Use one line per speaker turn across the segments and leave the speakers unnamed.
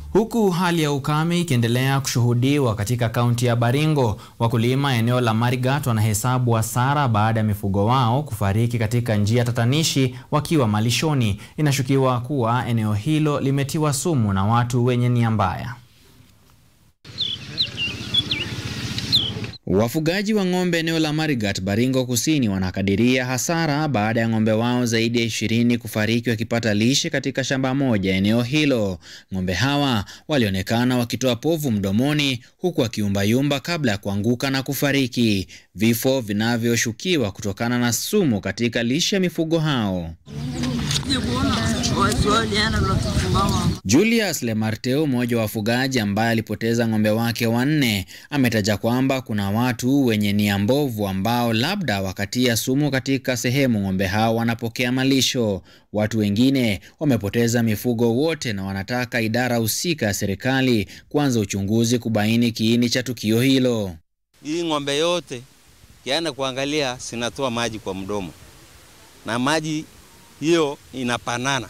Huku hali ya ukame ikiendelea kushuhudiwa katika kaunti ya Baringo, wakulima eneo la Marigat wanahesabu hasara baada ya mifugo wao kufariki katika njia tatanishi wakiwa malishoni. Inashukiwa kuwa eneo hilo limetiwa sumu na watu wenye nia mbaya. Wafugaji wa ng'ombe eneo la Marigat, Baringo Kusini wanakadiria hasara baada ya ng'ombe wao zaidi ya ishirini kufariki wakipata lishe katika shamba moja eneo hilo. Ng'ombe hawa walionekana wakitoa povu mdomoni huku wakiumbayumba kabla ya kuanguka na kufariki, vifo vinavyoshukiwa kutokana na sumu katika lishe ya mifugo hao. Julius Lemarteu, mmoja wa wafugaji ambaye alipoteza ng'ombe wake wanne, ametaja kwamba kuna watu wenye nia mbovu ambao labda wakatia sumu katika sehemu ng'ombe hao wanapokea malisho. Watu wengine wamepoteza mifugo wote na wanataka idara husika ya serikali kuanza uchunguzi kubaini kiini cha tukio hilo.
Hii ng'ombe yote kiana kuangalia sinatoa maji kwa mdomo na maji hiyo inapanana.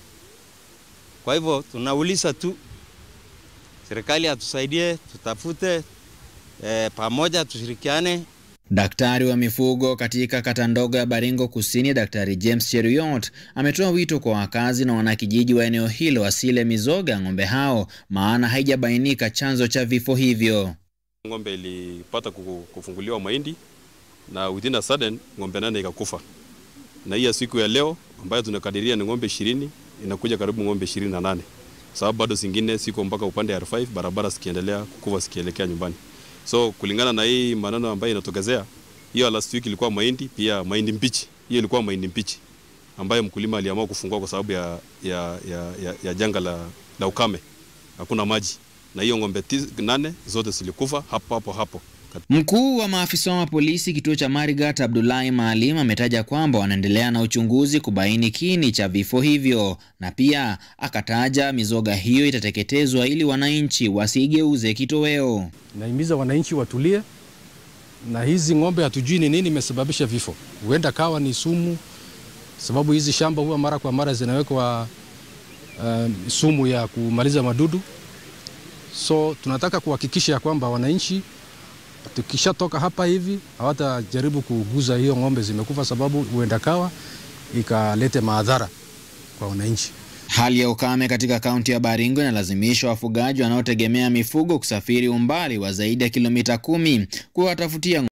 Kwa hivyo tunauliza tu serikali atusaidie, tutafute e, pamoja tushirikiane.
Daktari wa mifugo katika kata ndogo ya Baringo Kusini, Daktari James Cheruiyot ametoa wito kwa wakazi na wanakijiji wa eneo hilo wasile mizoga ng'ombe hao, maana haijabainika chanzo cha vifo hivyo.
Ng'ombe ilipata kufunguliwa mahindi na within a sudden ng'ombe nane ikakufa, na hii ya siku ya leo ambayo tunakadiria ni ng'ombe ishirini inakuja karibu ng'ombe ishirini na nane sababu bado zingine siko mpaka upande ya R5 barabara zikiendelea kukufa zikielekea nyumbani. So kulingana na hii maneno ambayo inatokezea, hiyo last week ilikuwa mahindi, pia mahindi mbichi. Hiyo ilikuwa mahindi mbichi ambayo mkulima aliamua kufungua kwa sababu ya, ya, ya, ya, ya janga la, la ukame, hakuna maji, na hiyo ng'ombe nane zote zilikufa hapo hapo hapo.
Mkuu wa maafisa wa polisi kituo cha Marigat Abdullahi Maalim ametaja kwamba wanaendelea na uchunguzi kubaini kiini cha vifo hivyo, na pia akataja mizoga hiyo itateketezwa ili wananchi wasigeuze kitoweo.
Nahimiza wananchi watulie, na hizi ng'ombe hatujui ni nini imesababisha vifo. Huenda kawa ni sumu, sababu hizi shamba huwa mara kwa mara zinawekwa uh, sumu ya kumaliza madudu. So tunataka kuhakikisha ya kwamba wananchi tukishatoka hapa hivi hawatajaribu kuguza hiyo ng'ombe zimekufa, sababu huenda kawa ikalete madhara kwa wananchi.
Hali ya ukame katika kaunti ya Baringo inalazimisha wafugaji wanaotegemea mifugo kusafiri umbali wa zaidi ya kilomita kumi kuwatafutia